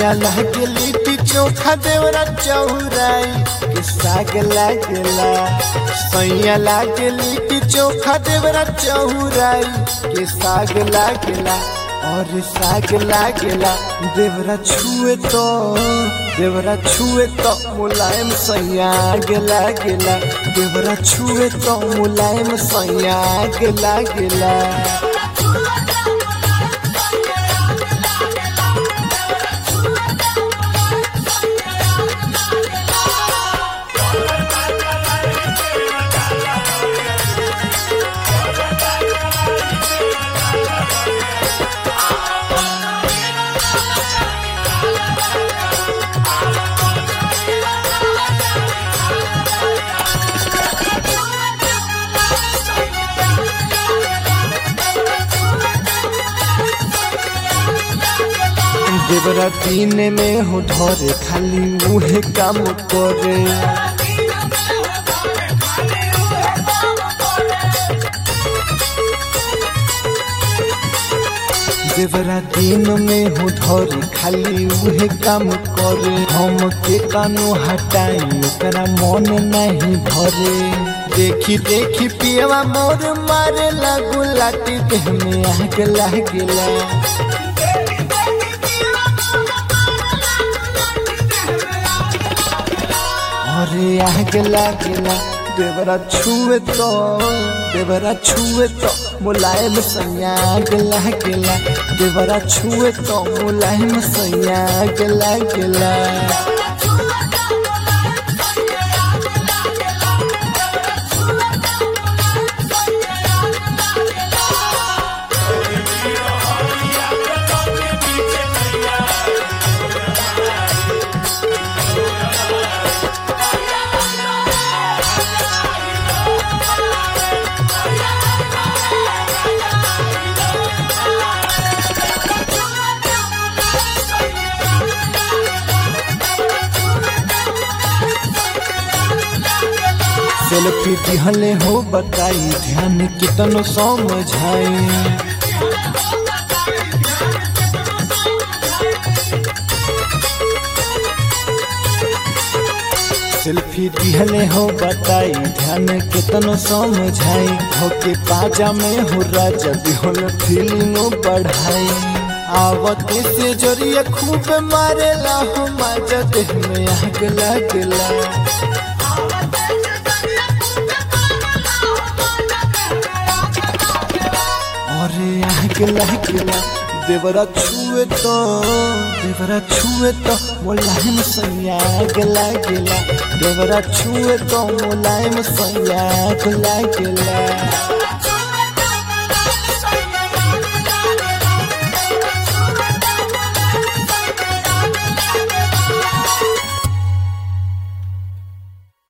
सैया लागे लिट्टी चोखा देवरा चौराई के साग लागेला सैया लागे लिट्टी चोखा देवरा चौराई के साग लागेला और साग लागेला देवरा छुए तो देवरा छुए तो मुलायम सैया गेला गेला देवरा छुए तो मुलायम सैया गेला गेला देवरा दिन में हो धरे खाली मुहे काम करे देवरा दिन में हो धरे खाली उहे काम करे हम के कानो हटाई ओकरा मन नहीं भरे देखी देखी पियवा मोर मारे लागू लाटी देह में आग लागेला अरे आग लागेला देवरा छुए तो देवरा छुए तो मुलायम संयाग लागेला देवरा छुए तो मुलायम संयाग लागेला सेल्फी दिहले हो बताई ध्यान कितनो समझाई सेल्फी दिहले हो बताई ध्यान कितनो समझाई होके पाजा में हो राजा दिहल फीलिंग बढ़ाई आवत से जोरिया खूब मारेला हो माजा देह में आग लागला अरे आग लागला देवरा छुए तो देवरा छुए तो मुलायम संयाग लागेला देवरा छुए तो मुलायम संयाग लागेला